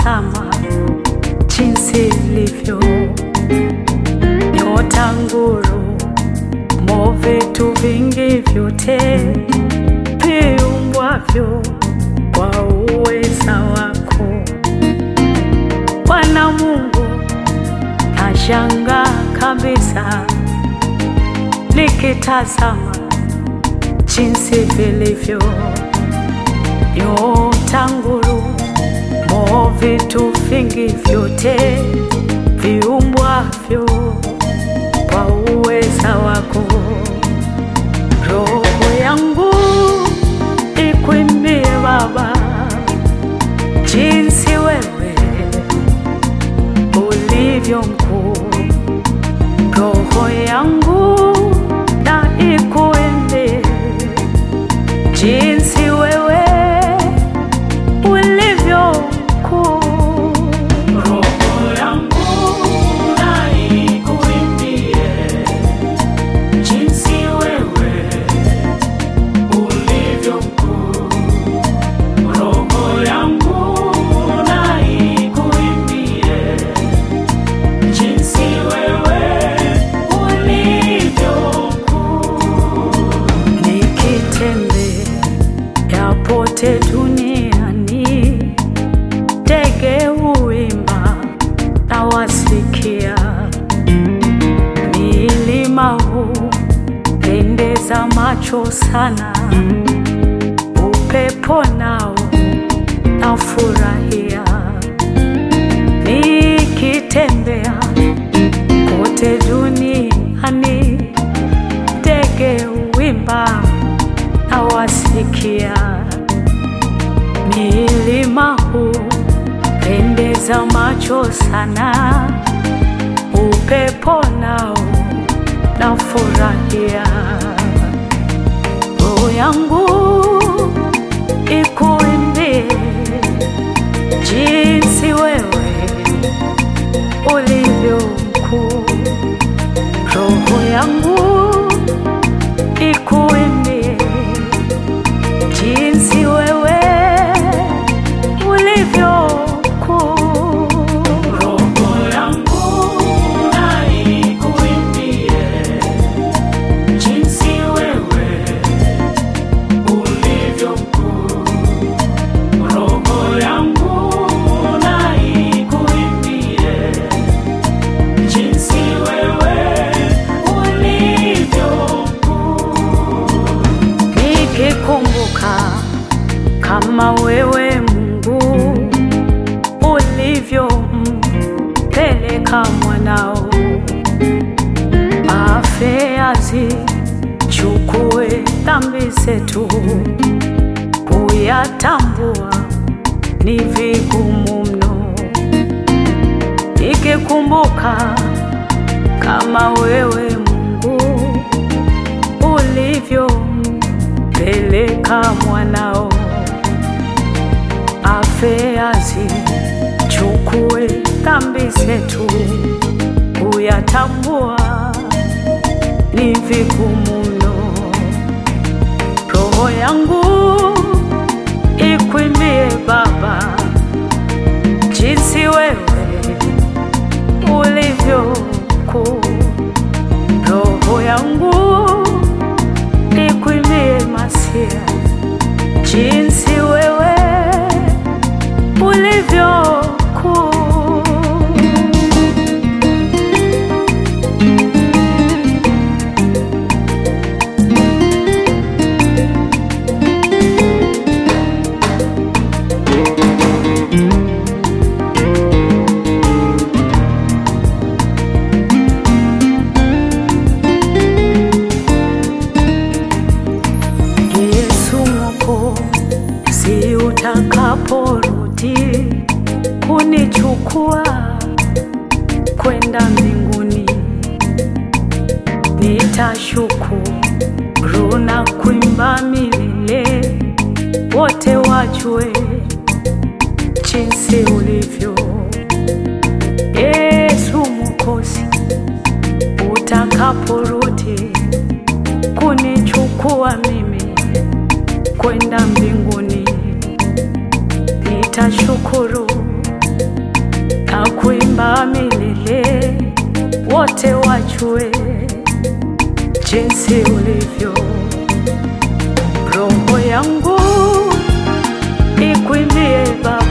nikitazama jinsi ilivyo nyota, nguru, mo, vitu vingi vyote viumbwavyo kwa uweza wako Bwana Mungu, nashangaa kabisa nikitazama jinsi vilivyo nyota, nguru, mo, vitu vingi vyote viumbwavyo kwa uweza wako. Roho yangu ikuimbie Baba, jinsi wewe ulivyo mkuu. Roho yangu na ikuimbie jinsi wewe ulivyo mkuu. Roho yangu na ikuimbie jinsi wewe ulivyo mkuu. Roho yangu na ikuimbie jinsi wewe ulivyo mkuu. Nikitembea pote duniani, ndege huimba na wasikia, milima hupendeza macho sana, upepo nao nafurahia, nikitembea kote duniani, ndege huimba na wasikia, milima hupendeza macho sana, upepo nao nafurahia. Roho yangu ikuimbie jinsi wewe ulivyo mkuu. Roho yangu ikuimbie jinsi wewe ulivyo mkuu. Roho yangu na ikuimbie jinsi wewe ulivyo mkuu. Roho yangu na ikuimbie jinsi wewe ulivyo mkuu. Nikikumbuka kama wewe Mungu ulivyompeleka mwanao afe azichukue dhambi zetu, kuyatambua ni vigumu mno. Nikikumbuka kama wewe Mungu ulivyompeleka mwanao afe azichukue dhambi zetu, kuyatambua ni vigumu mno. Roho yangu ikuimbie Baba, jinsi wewe ulivyo mkuu. Roho yangu ikuimbie Masia, jinsi wewe ulivyo mkuu. Yesu Mwokozi, utakaporudi kunichukua kwenda mbinguni, nitashukuru na kuimba milele, wote wajue jinsi ulivyo. Yesu Mwokozi, utakaporudi kunichukua mimi kwenda mbinguni, nitashukuru wajue jinsi ulivyo. Roho yangu ikwimbie Baba,